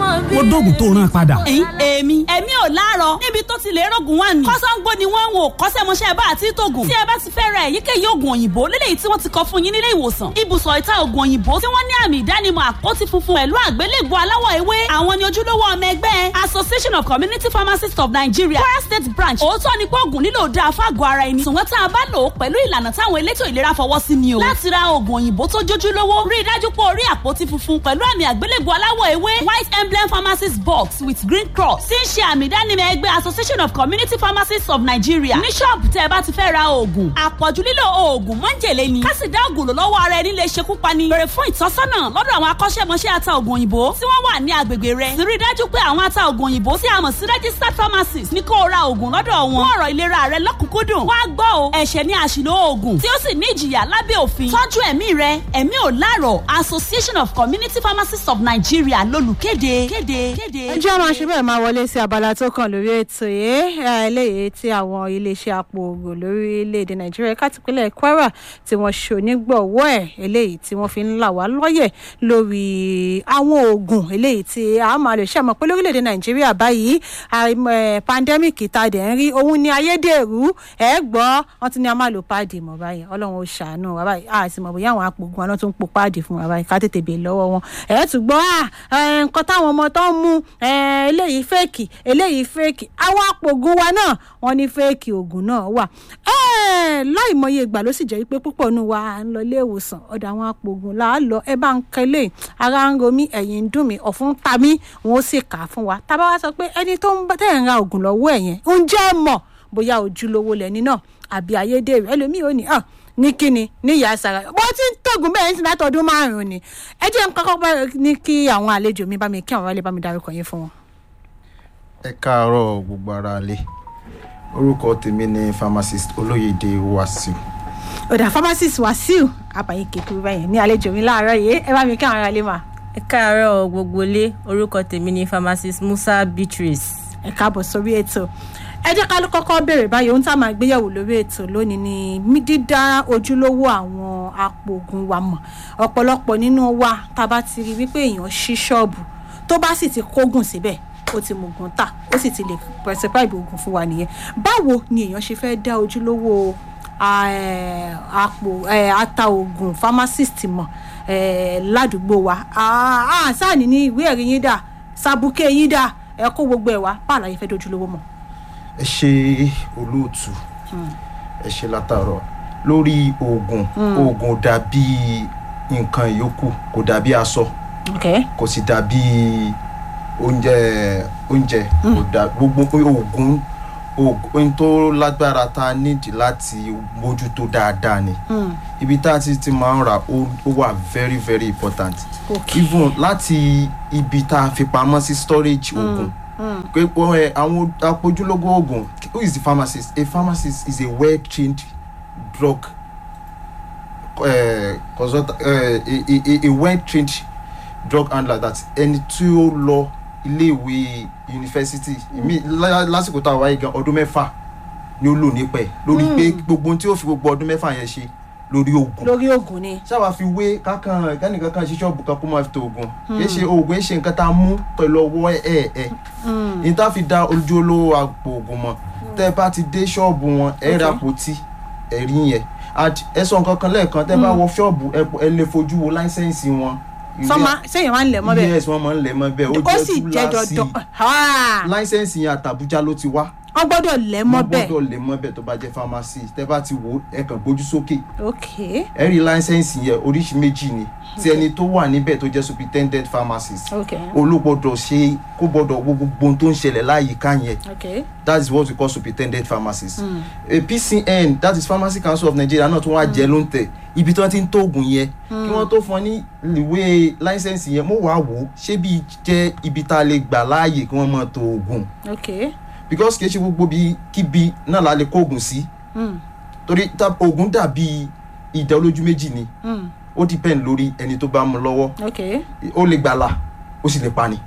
ó dóògùn tó rán padà. ẹ̀yin èmi èmi ò láàárọ̀ níbi tó ti lè rògùn wà ní. kọ́sọ́ngbó ni wọ́n ń wò kọ́sẹ́mọṣẹ́ bá àti tóògùn. tí ẹ bá ti fẹ́ ra èyíkéyìí oògùn òyìnbó lélẹ́yìí tí wọ́n ti kọ fún yín nílé ìwòsàn. ibùsọ̀ ìta oògùn òyìnbó tí wọ́n ní àmì ìdánimọ̀ àpótí funfun pẹ̀lú àgbélébùú aláwọ̀ ewé. àwọn ni ojúlówó ọmọ ẹgbẹ́ Association of Community Pharmacists of Nigeria Kwara State Branch. òótọ́ ni pé oògùn lílò dáa fáàgọ́ ara ẹni. ṣùgbọ́n tá a bá lò ó pẹ̀lú ìlànà táwọn elétò ìlera fọwọ́ sí ni o. láti ra oògùn òyìnbó tó jójúlówó rí i dájú pé o rí àpótí funfun pẹ̀lú àmì àgbélébùú aláwọ̀ ewé white emblem pharmacist box with green cross tí ń ṣe àmì ìdánimọ̀ ẹgbẹ́ Association of Community Pharmacists of Nigeria ní ṣọ́ọ̀bù tẹ́ ẹ bá ti fẹ́ ra oògùn àpọ̀jù lílo oògùn mọ́ńjèlé ni ká sì dá oògùn lò lọ́wọ́ ara ẹni lè ṣekú pani bèrè fún ìtọ́sọ́nà lọ́dọ̀ àwọn akọ́ṣẹ́mọṣẹ́ ata oògùn òyìnbó tí wọ́n wà ní agbègbè rẹ sì rí i dájú pé àwọn ata oògùn òyìnbó tí a mọ̀ sí registered pharmacist ní kó o ra oògùn lọ́dọ̀ wọn fún ọ̀rọ̀ ìlera rẹ lọ́kùnkúndùn wá gbọ́ o ẹ̀ṣẹ̀ ní àṣìlò oògùn tí ó sì ní ìjìyà lábẹ́ òfin tọ́jú ẹ̀mí rẹ ẹ̀mí ò láàrọ̀ Association of Community Pharmacists of Nigeria lólùkéde kéde kéde. ẹ jẹ́ máa ṣe bẹ́ẹ̀ máa wọlé sí abala tó kàn lórí ètò yìí eléyìí tí àwọn iléeṣẹ́ àpò ògùn lórílẹ̀‐èdè nàìjíríà ẹ̀ka tìpínlẹ̀ kwara tí wọ́n ṣe onígbọ̀wọ́ ẹ̀ eléyìí tí wọ́n fi ń là wá lọ́yẹ̀ lórí àwọn oògùn eléyìí tí a máa lè ṣàmọ̀ pé lórílẹ̀‐èdè nàìjíríà báyìí pandemic tá a dẹ̀ ń rí òun ni ayédèrú ẹ̀ gbọ́ wọ́n ti ní a máa lo páàdì mọ̀ báyìí ọlọ́run ó ṣàánú wa báyìí a sì mọ̀ bóyá àwọn àpò ògùn àná tó ń po páàdì fún wa báyìí ká tètè bèè lọ́wọ́ wọn ẹ̀ tún gbọ́ nǹkan táwọn ọmọ tó ń mú eléyìí fẹ́ẹ̀kì eléyìí fẹ́ẹ̀kì àwọn àpògùn wa náà wọ́n ní fẹ́ẹ̀kì oògùn náà wà láì mọye ìgbà ló sì jẹ́ pé púpọ̀ nù wa à ń lọ ilé ìwòsàn ọ̀dọ̀ àwọn àpògùn là á lọ ẹ bá ń kẹlẹ̀ ara ń ro mí ẹ̀yìn ń dùn mí ọ̀fun ń ta mí wọn ó sì kà á fún wa tábà wá sọ pé ẹni tó ń tẹ̀ ń ra oògùn lọ́wọ́ ẹ̀ yẹn ń jẹ́ mọ̀ bóyá ojúlówó lẹ́ni náà àbí ayédèrú ẹlòmíì ò ní hàn ní kíni ní ìyá sara bó ti ń tògùn bẹ́ẹ̀ ní látọdún márùn-ún ni ẹ jẹ́ ń kọ́kọ́ bẹ́ẹ̀ ní kí àwọn àlejò mi bá mi kí àwọn wálé bá mi dárúkọ yín fún wọn. ẹ káàárọ̀ gbogbo ara lé orúkọ tèmi ni pharmacist olóyèdè wàsíù. ọ̀dà pharmacist wàsíù àbàyè kékeré báyẹn ní àlejò mi láàárọ̀ yìí ẹ bá mi kí àwọn aráalé mà. ẹ káàárọ̀ gbogbo lé orúkọ tèmi ni pharmacist musa beatrice. ẹ káàbọ̀ sórí ètò ẹ jẹ́ ká ló kọ́kọ́ bẹ̀rẹ̀ báyìí ohun tá a máa gbéyẹ̀wò lórí ètò lónìí ni dídá ojúlówó àwọn apòògùn wa mọ̀ ọ̀pọ̀lọpọ̀ nínú wa tá a bá ti rí wípé èèyàn ṣí ṣọ́ọ̀bù tó bá sì ti kógùn síbẹ̀ ó ti mọ̀gùn tà ó sì ti lè prescribe oògùn fún wa nìyẹn báwo ni èèyàn ṣe fẹ́ dá ojúlówó àpò ata oògùn pharmacist mọ̀ ládùúgbò wa sáàní ní ìwé ẹ̀rí yín dà sàbùkẹ́ yín dà ẹ kó gbogbo ẹ̀ wá báàlà yẹn fẹ́ dojúlówó mọ̀ ẹ ṣe olóòtú ẹ ṣe látàárọ̀ lórí oògùn oògùn dàbí nǹkan ìyókù kò dàbí aṣọ kò sì dàbí oúnjẹ oúnjẹ kò dà gbogbo oògùn oògùn tó lágbára tá a nídìí láti mójútó dáadáa ni ibi tá a ti ti máa ń rà ó wà very very important even láti ibi tá a fi pamọ́ sí storage oògùn. Mm pé àwọn apojúlógó oògùn who is the pharmacist a pharmacist is a well trained drug uh, consultant uh, a, a, a well trained drug handler that ẹni tí ó lọ iléèwé yunifásitì lásìkò tá a wáyé gan ọdún mẹ́fà ni ó lò nípẹ̀ lórí pé gbogbo tí ó fi gbogbo ọdún mẹ́fà yẹn ṣe lórí oògùn. lórí oògùn ni. ṣáwa fi wé kákan kánìkan kan ṣiṣẹ́ ọ̀bùn kan kó máa fi tó oògùn. kì í ṣe oògùn ẹ̀ ṣe nǹkan tá a mú pẹ̀lú ọwọ́ ẹ̀ ẹ̀. ní tá a fi da ojú olówó àpò oògùn mọ̀ tẹ́ bá ti dé ṣọ́ọ̀bù wọn ẹ̀ ra àpótí ẹ̀rí yẹn ẹ sọ nǹkan kan lẹ́ẹ̀kan tẹ́ bá wọ ṣọ́ọ̀bù ẹ lè fojú wo láísẹ̀nsì wọn. sọma sẹyìn máa ń lẹ̀ mọ́ bẹ́ẹ̀. yes wọ́n máa ń lẹ̀ mọ́ bẹ́ẹ̀ ó jẹ́ túláàsì láísẹ̀nsì yẹn àtàbújá ló ti wá wọ́n gbọ́dọ̀ lẹ̀ mọ́ bẹ́ẹ̀. wọ́n gbọ́dọ̀ lẹ̀ mọ́ bẹ́ẹ̀ tó bá jẹ́ pharmacy tẹ́ bá ti wò ẹ kàn gbójú sókè. ok. ẹ rí láńsẹ̀nsì yẹn oríṣi méjì ni tí ẹni tó wà níbẹ̀ tó jẹ́ superintendent pharmacist. ok. olùgbọ́dọ̀ ṣe kó gbọ́dọ̀ wo gbogbo ohun tó ń ṣẹlẹ̀ láyìíká yẹn. ok. that is what we call superintendent pharmacist. Mm. a pcn that is pharmacy council of nigeria náà tó wá jẹ́ ló ń tẹ̀ ibi tí wọ́n ti ń tó oògùn yẹn kí wọ́n tó fún ọ ní ìwé láńsẹ̀nsì yẹn mo wá wò ó ṣé bí jẹ́ ibi tá a lè gbà láàyè kí wọ́n máa tó oògùn. ok because kì í ṣe gbogbo bí kíbi náà la lè kó oògùn sí torí oògùn dàbí ìdá olójú méjì ni ó depend lórí ẹni tó bá mú lọ́wọ́ ó lè gbàlà ó sì lè pani.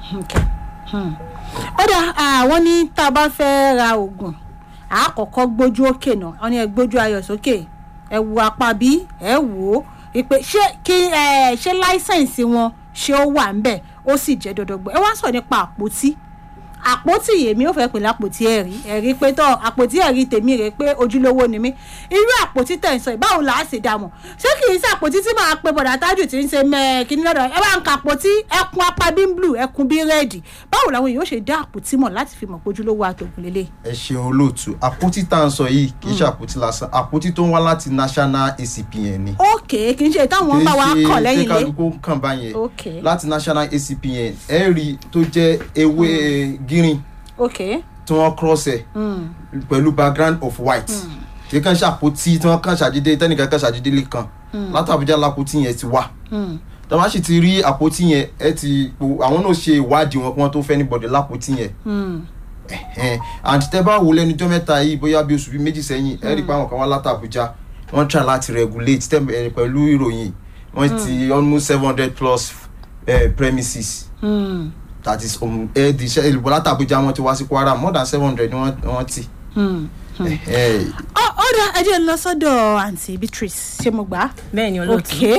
ó dà àwọn ní tá a bá fẹ́ ra oògùn àkọ́kọ́ gbójú òkè náà wọ́n ní ẹ gbójú ayọ̀ sókè ẹ wo apá bí ẹ wò ó pé ṣé kí ṣé láísẹ̀nsì wọn ṣé ó wà ń bẹ̀ ó sì jẹ́ dọ́dọ́gbọ́ ẹ wá sọ nípa àpótí àpótí èmi ò fẹ́ pè lápótí ẹ̀rí ẹ̀rí pé tọ́ àpótí ẹ̀rí tèmi rè pé ojúlówó ni mí irú àpótí tẹ̀ ń sọ yìí báwo là á ṣe dààmú ṣé kì í ṣe àpótí tí màá pe bọ̀dà tájù tí ń ṣe mẹ́ẹ̀kíní lọ́dọ̀ ẹ bá ń ka àpótí ẹkùn apá bí ń blue ẹkùn bí rẹ́ẹ̀dì báwo làwọn èèyàn ó ṣe dá àpótí mọ̀ láti fi mọ̀ pé ojúlówó àtògùn lélẹ̀. ẹ ṣeun olóòtú àpótí tá à ń sọ yìí kì í ṣe àpótí lásán àpótí tó ń wá láti national acpn ni. ókè kì í ṣe táwọn bá wa kọ̀ lẹ́yìn kì í ṣe lé kálukú kàn báyẹn Ok. láti national acpn ẹ rí tó jẹ́ ewé gírin ókè tí wọ́n cross ẹ̀ pẹ̀lú background of white kì í kàn ṣàpótí tí wọ́n kàn ṣàdédé tẹ́nìkan kàn ṣàdédé lè kan láti Àbújá lápótí yẹn ti wà tọ́ bá sì ti rí àpótí yẹn ẹ ti po àwọn náà ṣe ìwádìí wọn kí wọ́n tó fẹ́ níbọ̀dẹ̀ lápótí yẹn Ẹ̀hẹ́n. and tẹ́ bá wò lẹ́nu jọ́ mẹ́ta yìí bóyá bí oṣù bíi méjì sẹ́yìn ẹ rí i pé àwọn kan wá láti Àbújá wọ́n try láti regulate tẹ́ ẹ pẹ̀lú ìròyìn wọ́n ti almost seven hundred plus eh, premises that is um, ẹ di iṣẹ́ ìlú láti Àbújá wọ́n ti wá sí Kwara more than seven hundred ni wọ́n wọ́n ti. Ẹ̀hẹ́n. ó dá ẹ jẹ́ n lọ sọ́dọ̀ àǹtí Beatrice ṣé mo gbà á. bẹ́ẹ̀ ni olóòtú ok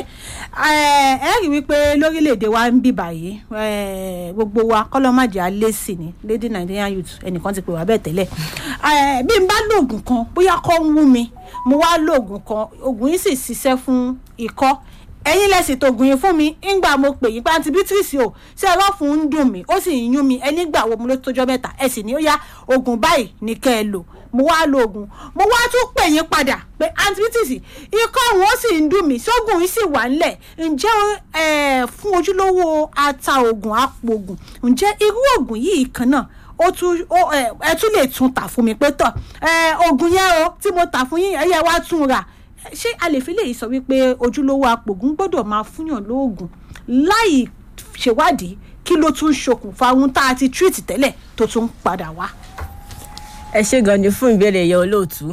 ẹ ẹ rí wípé lórílẹ̀‐èdè wa ń bì báyìí eh, gbogbo wa kọ́lọ́màjà lẹ́sì ni lady Nigerian youth ẹnìkan ti pè wá bẹ́ẹ̀ tẹ́lẹ̀ Eh, bí n bá lóògùn kan bóyá kọ́ ń wú mi mo wá lóògùn kan oògùn yìí sì ṣiṣẹ́ fún ikọ́ ẹ̀yin lẹ́sìn tó gùn yín fún mi ńgbà mo pè yín pé àǹtí Beatrice o ṣé ẹ̀rọ fún ń dùn mí ó sì ń yún mi ẹni gbà wo mo ló tójọ́ mẹ́ta ẹ sì ní ó yá oògùn báyìí ní kẹ́ ẹ lò mo wá lo oògùn mo wá tún pè yín padà pé àǹtí Beatrice ikọ́ òun ó sì ń dùn mí sóògùn yìí sì wà ńlẹ̀ ǹjẹ́ ẹ fún ojúlówó ata oògùn àpò oògùn ǹjẹ́ irú oògùn yìí kan náà ó tún ó ẹ ẹ tún lè tún tà fún mi pé tọ ẹ oògùn yẹn o tí mo tà fún yín ẹ yẹ wá tún rà ṣé a lè fi lè sọ wípé ojúlówó apògùn gbọ́dọ̀ máa fúnyàn lóògùn láì ṣèwádìí kí ló tún ṣokùnfà ohun tá a ti treat tẹ́lẹ̀ tó tún padà wá. ẹ ṣe gan ni fún ìbéèrè yẹn olóòtú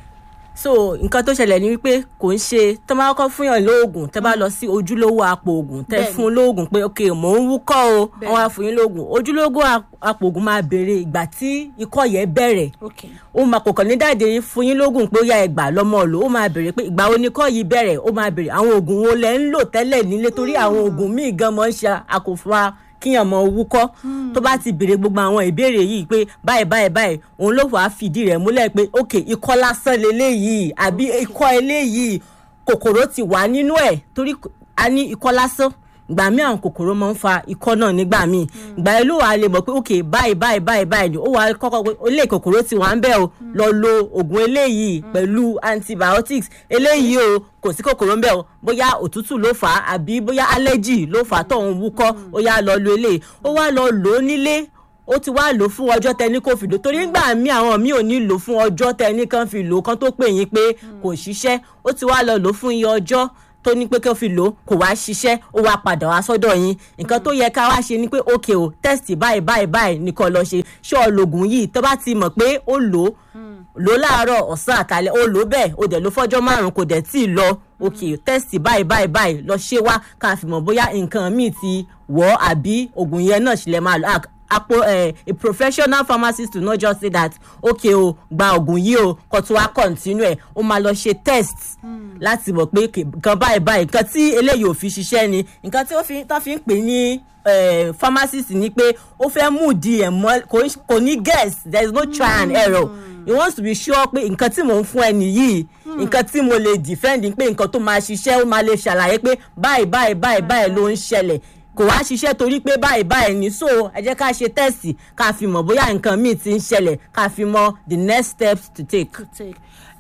so nǹkan tó ṣẹlẹ̀ ni wípé kò ń ṣe tó máa kọ́ fún yàn lóògùn tẹ́ bá lọ sí ojúlówó apò ògùn tẹ́ Bẹ́ẹ̀ni. fún lóògùn pé ok mò ń wúkọ́ o Bẹ́ẹ̀ni. wọ́n á fún yín lóògùn ojúlówó ap- apò ògùn máa béèrè ìgbà tí ikọ́ yẹn bẹ̀rẹ̀ okay ó máa kò kàn ní dáàdé fún yín lóògùn pé ó yá ẹgbà lọ́mọ lò ó máa béèrè pé ìgbà wo ni kọ́ yìí bẹ̀rẹ̀ ó máa béèrè àwọn oògùn wo lẹ ń lò tẹ́lẹ̀ nílé torí àwọn oògùn míì gan mọ́ ń ṣe àkófà kíyàn mọ wúkọ́ tó bá ti béèrè gbogbo àwọn ìbéèrè yìí pé báyìí báyìí báyìí òun ló wàá fìdí rẹ̀ múlẹ̀ pé ok ikọ́ lásán leléyìí àbí ikọ́ eléyìí kòkòrò ti wà nínú ẹ̀ torí a ní ikọ́ lásán ìgbà míì àwọn kòkòrò máa ń fa ikọ́ náà nígbà míì ìgbà yẹn ló wàá lè mọ̀ pé ok báyìí báyìí báyìí báyìí ni ó wàá kọ́kọ́ pé ilé kòkòrò ti wà ń bẹ̀ o lọ lo oògùn eléyìí pẹ̀lú antibiotics eléyìí o kò sí kòkòrò ń bẹ̀ o bóyá òtútù ló fà á àbí bóyá allergy ló fà á tó ń wúkọ́ ó yá lọ lo eléyìí ó wá lọ lò ó nílé ó ti wá lò fún ọjọ́ tẹni kò fi lò torí nígbà míì àwọn míì ò ní lò fún ọjọ́ tẹni kan fi lò kan tó pè yín pé kò ṣiṣẹ́ ó ti wá lọ lò fún iye ọjọ́ tó ní pé kí ó fi lò kò wá ṣiṣẹ́ ó wá padà wá sọ́dọ̀ yín nǹkan tó yẹ ká wá ṣe ni pé ok o test báyìí báyìí báyìí nìkan lọ ṣe ṣé ọlọ́gùn yìí tó bá ti mọ̀ pé ó lò ó lò láàárọ̀ ọ̀sán àtàlẹ́ ó lò bẹ́ẹ̀ ó dẹ̀ lò fọ́jọ́ márùn-ún kò dẹ̀ tí ì lọ ok test báyìí báyìí báyìí lọ ṣe wá ká fi mọ̀ bóyá nǹkan míì ti wọ̀ ọ́ àbí oògùn yẹn náà ṣì lè máa lò Ah, apo eh, a professional pharmacist will not just say that okay o gba oògùn yìí o kó tó wá continue ẹ̀ ó máa lọ ṣe test láti mọ̀ pé kì- nǹkan báyìí báyìí nǹkan tí eléyìí ò fi ṣiṣẹ́ ni nǹkan tí ó fi tó fi ń pè ní eh, pharmacist ni pé ó fẹ́ mú di ẹ̀ mọ́ kò ń- kò ní guess there is no try and error he wants to be sure pé nǹkan tí mò ń fún ẹni yìí nǹkan tí mo lè defend pé nǹkan tó máa ṣiṣẹ́ ó máa lè ṣàlàyé pé báyìí báyìí báyìí báyìí ló ń ṣẹlẹ̀ kò wá ṣiṣẹ́ torí pé báyìí báyìí ní so ẹ jẹ́ ká ṣe tẹ́sì ká fi mọ̀ bóyá nǹkan míì ti ń ṣẹlẹ̀ ká fi mọ̀ the next steps to take. take.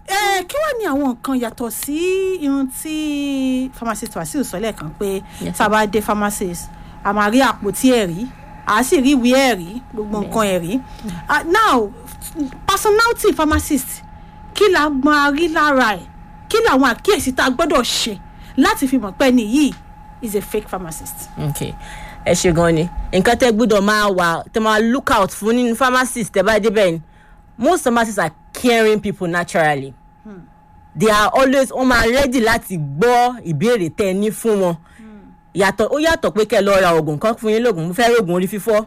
ẹ kí wàá ní àwọn nǹkan yàtọ̀ sí irun tí pharmacist Wasiu sọ lẹ́ẹ̀kan pé Yes, tá a bá dé pharmacist a máa rí àpótí ẹ̀rí a sì rí ìwé ẹ̀rí gbogbo nǹkan ẹ̀rí Ah, now personality pharmacist kí la máa rí lára ẹ̀ kí làwọn àkíyèsí tá a gbọ́dọ̀ ṣe láti fi mọ̀ pé ẹni yìí is a fake pharmacist. okay ẹ ṣe gan ni nǹkan tẹ́ gbọ́dọ̀ máa wà tẹ́ máa look out fún nínú pharmacist tẹ́ bá débẹ̀ ni most pharmacists are caring people naturally they are always wọ́n máa ready láti gbọ́ ìbéèrè tẹ́ ẹ ní fún wọn yàtọ̀ ó yàtọ̀ pé kẹ́ ẹ lọ ra oògùn kan fún yín lóògùn mo fẹ́ rí oògùn orí fífọ́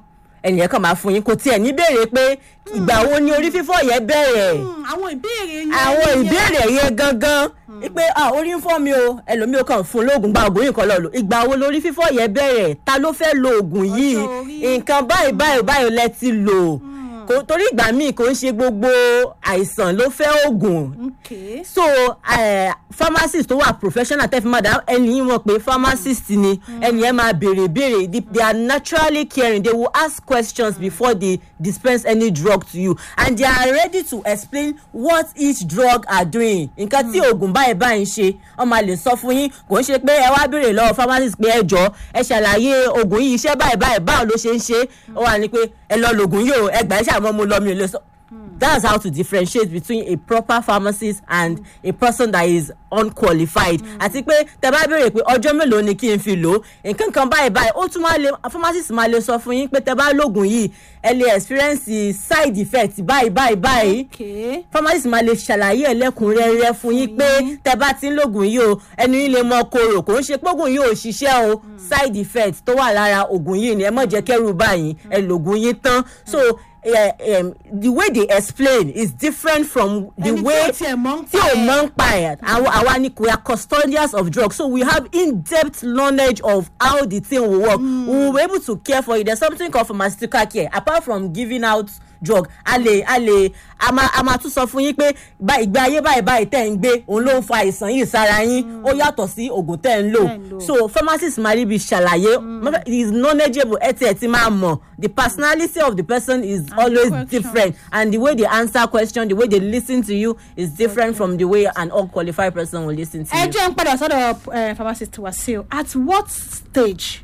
ẹnìyẹn kàn máa fún yín kò tiẹ̀ ní béèrè pé ìgbà wo ni orí fífọ́ yẹn bẹ̀rẹ̀ àwọn ìbéèrè yẹn àwọn ìbéèrè yẹn gangan pé ah orí ń fọ́ mi o ẹlòmíì ó kàn fún un lóògùn gba ògùn yìí kan lọ lò ìgbà wo lórí fífọ́ yẹn bẹ̀rẹ̀ ta ló fẹ́ lo ògùn yìí Ọjọ́ orí. nǹkan báyìí báyìí báyìí lẹ ti lò kò torí ìgbà míì kò ń ṣe gbogbo àìsàn ló fẹ́ ògùn okay. so uh, pharmacist tó wà professional tẹ́ fi máa dá ẹni yìí mọ̀ pé pharmacist ni ẹni yẹn máa béèrè béèrè They- they are naturally caring they will ask questions before they dispense any drug to you and they are ready to explain what each drug are doing nǹkan tí oògùn báyìí báyìí ń ṣe wọ́n máa lè sọ fún yín kò ń ṣe pé ẹ wá béèrè lọ́wọ́ pharmacist pé ẹ jọ ẹ ṣàlàyé oògùn yìí iṣẹ́ báyìí báyìí báwo ló ṣe ń ṣe ó wà ní pé ẹ lọ lògùn yìí o ẹ gbà ẹ ṣàmọ́ mo lọ mi ò lè sọ that's how to differentiate between a proper pharmacist and a person that is unqualified àti pé tẹ bá béèrè pé ọjọ́ mélòó ni kí n fi lò ó nǹkan kan báyìí báyìí ó tún máa lè pharmacist máa lè sọ fún yín pé tẹ bá lògùn yìí ẹ lè experience side effect báyìí báyìí báyìí okay. pharmacist máa lè ṣàlàyé ẹlẹ́kùnrẹ́rẹ́ fún yín pé tẹ bá ti ń lògùn yìí o ẹnu yín lè mọ korò kò ń ṣe pógùn yìí ò ṣiṣẹ́ o side effect tó wà lára ògùn yìí ni ẹ mọ̀ jẹ́ kẹ́rù báyìí ẹ lògùn yín tán so uh, um, the way they explain is different from the Ẹni tí way ò tiẹ̀ mọ̀ ń tí pa ò ẹ̀. mọ̀ ń pa ẹ̀ àwa àwa ni we are custodians of drugs so we have in-depth knowledge of how the thing will work mm. we will be able to care for you there's something called pharmaceutical care apart from giving out drug a lè a lè a máa a máa tún sọ fún yín pé bá ìgbé ayé báyìí báyìí tẹ̀ ń gbé òun ló ń fa àìsàn yìí sára yín ó yàtọ̀ sí oògùn tẹ̀ ń lò Tẹ̀ ń lò. so pharmacist máa rí bí ṣàlàyé he is knowledgeable ẹ tiẹ̀ ti máa mọ̀ the personality of the person is always questions. different and the way they answer question the way they listen to you is different from the way an unqualified person will listen to ẹ you. jẹ́ ń padà sọ́dọ̀ eh, pharmacist Wasiu at what stage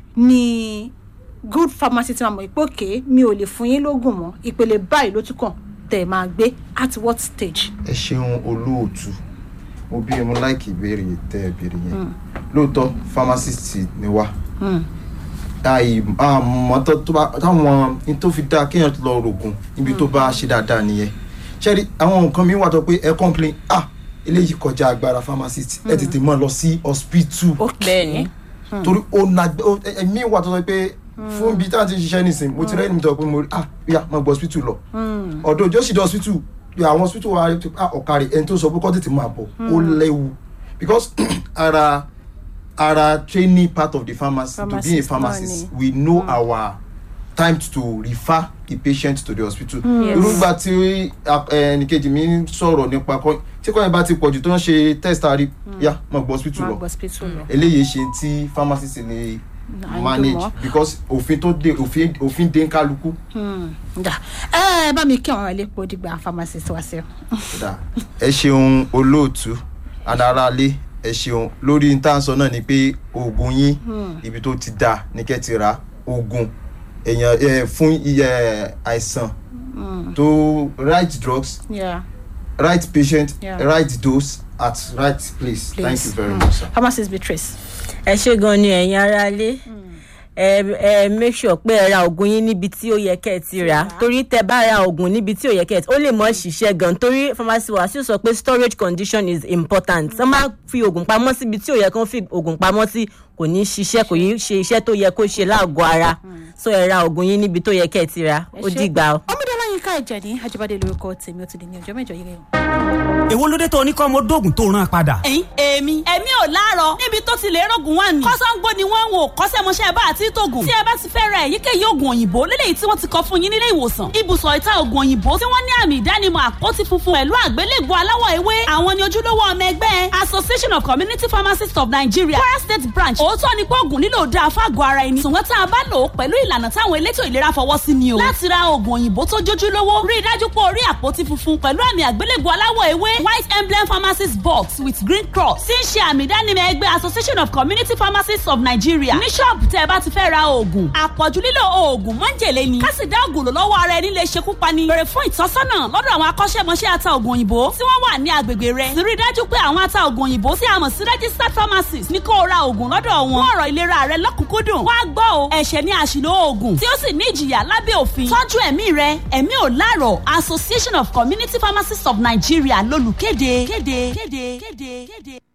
ni good pharmacist máa mọ̀ pé òkè mi ò lè fún yín lóògùn mọ́ ìpele báyìí ló tún kàn tẹ̀ máa gbé at what stage. ẹ ṣeun olóòtú mo bí mo láìkì ìbéèrè tẹ ẹ béèrè yẹn lóòótọ́ pharmacist ni wá àmọ́tọ́ tó bá táwọn ní tó fi dáa kéèyàn lọ rògùn níbi tó bá ṣe dáadáa nìyẹn ṣẹ́rí àwọn nǹkan mi wà tó pé ẹ complain ah eléyìí kọjá agbára pharmacist ẹ tètè mọ́ lọ sí hospital bẹ́ẹ̀ni torí ó na ẹ̀mí wà tó sọ pé fún ibi tí a ti ń ṣiṣẹ́ nísìn mo ti rẹ́ni mi tọ́ pé mo rí ah bíyà mo gbọ́ hospital lọ ọ̀dọ̀ òjò sì dé hospital bí àwọn hospital wa ah ọ̀kàrẹ̀ ẹni tó sọ pé kọ́ tètè máa bọ̀ ó léwu because ara ara training part of the pharmacy to be a Pharmacist pharmacist náà we know our time to refer the patient to the hospital. Yes. irúgbà tí ẹnìkejì mi ń sọ̀rọ̀ nípa kọ́ tí kọ́ yẹn bá ti pọ̀jù tó ń ṣe test àárí yá mo gbọ́ hospital máa lọ gbọ́ hospital lọ. eléyìí ṣe tí pharmacist lè À ń manage dùn mọ́. because òfin tó dé òfin òfin dé ń kálukú. ǹda ẹ bá mi kí àwọn ẹlẹ́pọ̀ dìgbà pharmacist Wasiu. Dà. ẹ ṣeun olóòtú adaralé ẹ ṣeun lórí ntànsọ náà ni pé oògùn yín ibi tó ti dà ní kẹ́ ti ra oògùn èèyàn ẹ, fún iye àìsàn tó right drugs Yeah. right patient Yeah. right dose at right place, thank Place. you very much sir. pharmacist Beatrice. ẹ ṣe gan ni ẹ̀yin aráalé ẹ ẹ make sure pé ẹ ra oògùn yín níbi tí ó yẹ kẹ́ ẹ ti rà torí tẹ bá ra oògùn níbi tí ó yẹ kẹ́ ẹ ti ó lè mọ ṣiṣẹ́ gan torí pharmacy Wasiu sọ pé storage condition is important wọ́n máa fi oògùn pamọ́ síbi tí ó yẹ kó fi oògùn pamọ́ sí kò ní ṣiṣẹ́ kò ní ṣe iṣẹ́ tó yẹ kó ṣe láàgọ́ ara so ẹ ra oògùn yín níbi tó yẹ kẹ́ ẹ ti rà ó dìgbà o. ọmọdé ọlọ́yin ká ẹ̀jẹ̀ ní Ajíbádé lórúkọ tèmi ó ti di ní ọjọ́ mẹ́jọ yìí rẹ̀ o. èwo ló dé tó ní kọ́ ọmọ dóògùn tó rán padà. ẹ̀yin èmi èmi ò láàárọ̀ níbi tó ti lè rògùn wà ní. kọ́sọ́ngbó ni wọ́n ń wò kọ́sẹ́mọṣẹ́ bá àti tóògùn. tí ẹ bá ti fẹ́ ra èyíkéyìí oògùn òyìnbó lélẹ́yìí tí wọ́n ti kọ fún yín nílé ìwòsàn. ibùsọ̀ ìta oògùn òyìnbó tí wọ́n ní àmì ìdánimọ̀ àpótí funfun pẹ̀lú àgbélébùú aláwọ̀ ewé. àwọn ni ojúlówó ọmọ ẹgbẹ́ association of community pharmacists of nigeria kwara state branch. òótọ́ ni pé oògùn lílò dáa fágọ̀ ara ẹni. ṣùgbọ́n tá a bá lò ó pẹ̀lú ìlànà táwọn elétò ìlera fọwọ́ sí ni o. láti ra oògùn òyìnbó tó jójúlówó rí i dájú pé o rí àpótí funfun pẹ̀lú àmì àgbélébùú aláwọ̀ ewé white emblem pharmacist box with green cross tí ń ṣe àmì ìdánimọ̀ ẹgbẹ́ association of community pharmacists of nigeria ní ṣọ́ọ̀bù tẹ́ ẹ bá ti fẹ́ ra oògùn àpọ̀jù lílo oògùn mọ́ńjèlé ni kásì dá oògùn lò lọ́wọ́ ara ẹni lè ṣekú pani bèrè fún ìtọ́sọ́nà lọ́dọ̀ àwọn akọ́ṣẹ́mọṣẹ́ ata oògùn òyìnbó tí wọ́n wà ní agbègbè rẹ̀ sì rí i dájú pé àwọn ata oògùn òyìnbó tí a mọ̀ sí registered pharmacist ní kó o ra oògùn lọ́dọ̀ wọn fún ọ̀rọ̀ ìlera rẹ lọ́kùnkúndùn wá gbọ́ o ẹ̀ṣẹ̀ ní àṣìlò oògùn tí ó sì ní ìjìyà lábẹ́ òfin tọ́jú ẹ̀mí rẹ ẹ̀mí ò láàrọ̀ association of community pharmacists of nigeria lolùkéde kéde kéde kéde kéde.